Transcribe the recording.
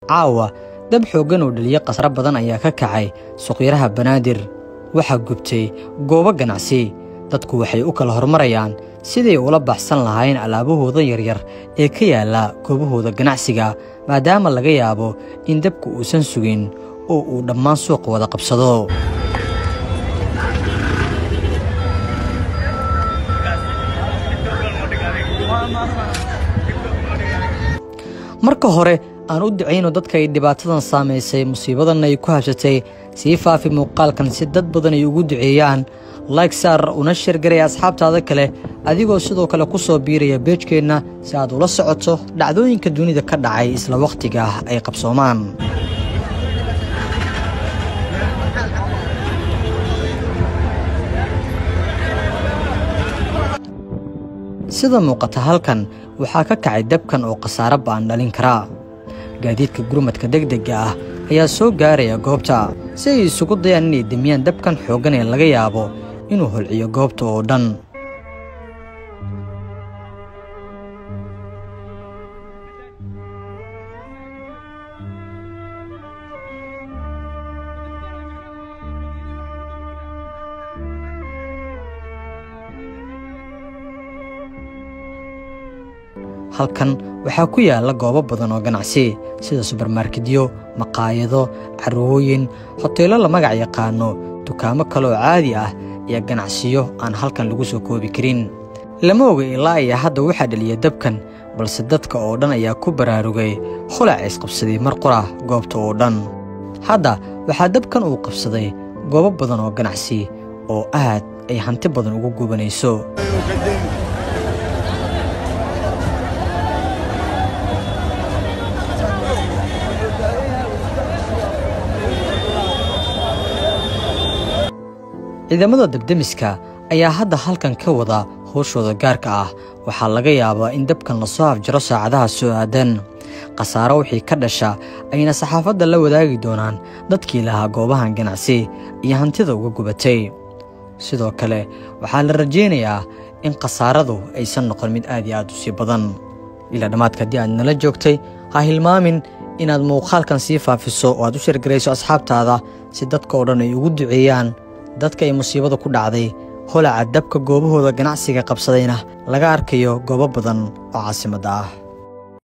caawa dab xooggan oo dhaliyo khasro badan ayaa ka kacay suqyaraha banaadir waxaa gubtay goobo ganacsi dadku waxay u kala hormarayaan siday ula baxsan lahaayeen alaabahooda yaryar ee ka yaalla goobahooda ganacsiga maadaama laga yaabo in dabku uusan sugin oo uu dhammaan suuqa wada qabsado marka hore aan u ducayno dadka ay dhibaatadan saamaysay musiibadanna ay ku habsatay sii faafi muuqaalkan si dad badan ay ugu duceeyaan layg saar una sheergaraya asxaabtaada kale adigoo sidoo kale ku soo biiraya beejkeenna si aad ula socoto dhacdooyinka dunida ka dhacay isla wakhtiga ah ay qabsoomaan sida muuqata halkan waxaa ka kacay dabkan oo khasaare ba'an dhalin karaa gaadiidka gurmadka degdegga ah ayaa soo gaaraya goobta si ay isugu dayaan inay demiyaan dabkan xooggan ee laga yaabo inuu holciyo goobta oo dhan halkan waxaa ku yaalla goobo badan oo ganacsi sida subarmarkedyo maqaayado carwooyin hoteello la magac yaqaano dukaamo kale oo caadi ah iyo ganacsiyo aan halkan lagu soo koobi karin lama oga ilaa iyo hadda waxaa dhaliya dabkan balse dadka oo dhan ayaa ku baraarugay kholac isqabsaday mar qura goobta oo dhan hadda waxaa dabkan uu qabsaday goobo badan oo ganacsi oo aad ay hanti badan ugu gubanayso ciidamada debdemiska ayaa hadda halkan ka wada howshooda gaarka ah waxaa laga yaabaa in dabkan lasoo afjaro saacadaha soo aadan khasaaro wixii ka dhasha ayna saxaafadda la wadaagi doonaan dadkii lahaa goobahan ganacsi iyo hantida uga gubatay sidoo kale waxaa la rajaynayaa in khasaaradu aysan noqon mid aad iyo aad u sii badan ilaa dhammaadka haddii aad nala joogtay ha hilmaamin inaad muuqaalkan sii faafiso oo aad u sheergarayso asxaabtaada si dadka oo dhan ay ugu duceeyaan dadka ay musiibada ku dhacday holaca dabka goobahooda ganacsiga qabsadayna laga arkayo goobo badan oo caasimadda ah